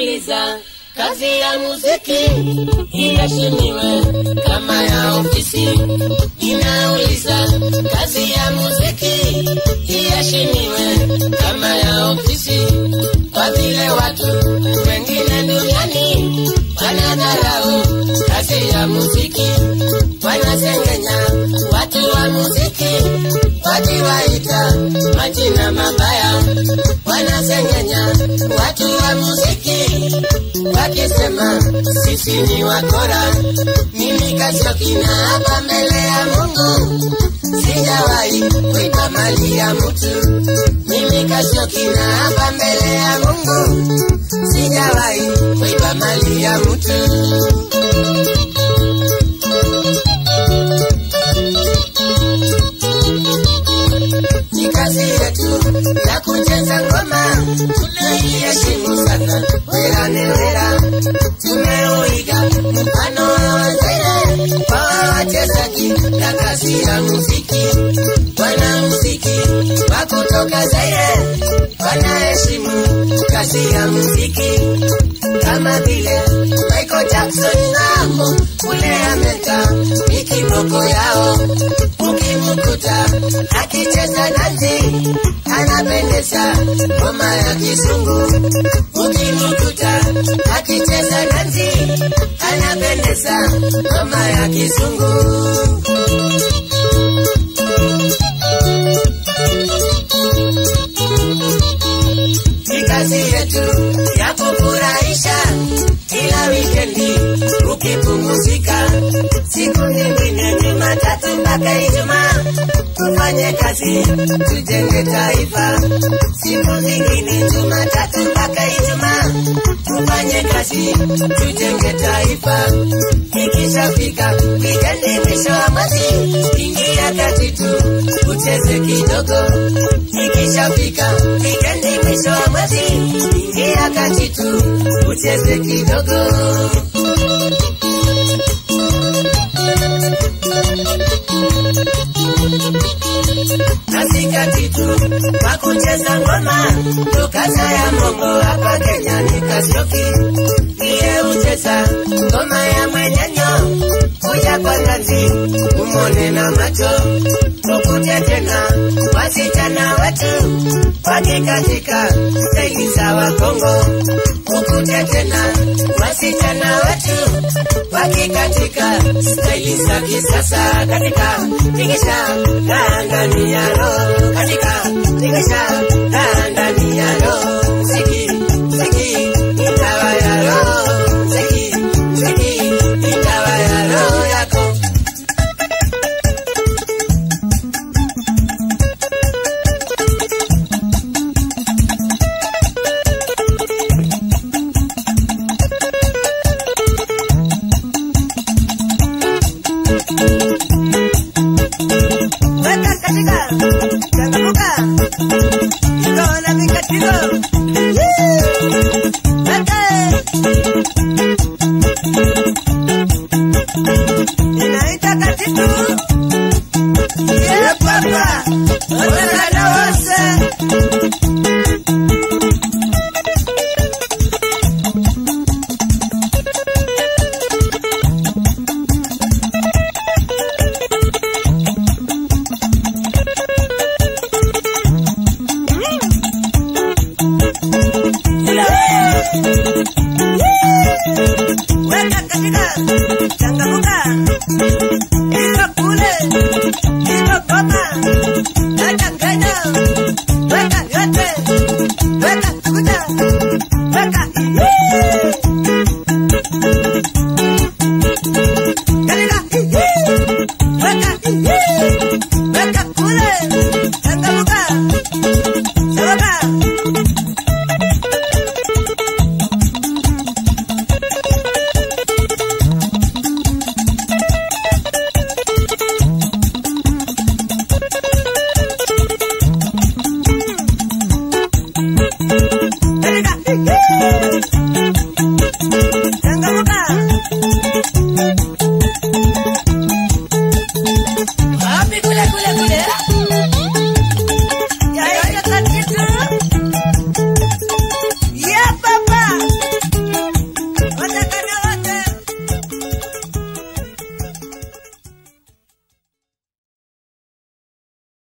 Ninauliza, kazi ya muziki iheshimiwe kama ya ofisi. Ninauliza, kazi ya muziki iheshimiwe kama ya ofisi, kwa vile watu wengine duniani wanadharau kazi ya muziki, wanasengenya watu wa muziki wakiwaita majina mabaya, wanasengenya watu wa muziki wakisema sisi ni wakora. Mimi Kasiokina hapa mbele ya Mungu sijawahi kuiba mali ya mtu. Mimi Kasiokina hapa mbele ya Mungu sijawahi kuiba mali ya mtu. ni kazi yetu ya kucheza ngoma, tunaiheshimu sana. Wera ni wera, tumeuiga mfano wa Zaire kwa wachezaji na kazi ya muziki. Wanamuziki wa kutoka Zaire wanaheshimu kazi ya muziki kama vile Michael Jackson namo kule Amerika ni kiboko yao. Ukimkuta akicheza dansi anapendeza ngoma ya kizungu. Ukimkuta akicheza dansi anapendeza ngoma ya kizungu. ni kazi yetu ya kufurahisha kila wikendi ukipumzika. Siku nyingine Jumatatu mpaka Ijumaa tufanye kazi tujenge taifa. Siku zingine Jumatatu mpaka Ijumaa tufanye kazi tujenge taifa. Ikishafika wikendi mwisho wa mwezi, ingia kati tu ucheze kidogo. Ikishafika wikendi mwisho wa mwezi, ingia kati tu ucheze kidogo. Katikati tu kwa kucheza ngoma, tukasa ya mongo hapa Kenya ni Kasioki. Niye ucheza ngoma ya mwenyenyo, kuja kwa ngazi umone na macho, tukute tena wasichana wetu wakikatika staili za Wakongo, ukute tena wasichana wetu wakikatika staili za kisasa katika tingisha ndani ya roho katika tingisha ndani ya roho mziki mziki ni dawa ya roho mziki mziki ni dawa ya roho yako Weka katika changamuka iko na mikatiko Weka inaita katitu ye papa wekana wose weka katika changamuka iko kule iko koma weka Kenya weka yote weka kuja weka katika weka weka kule changamuka sababu katika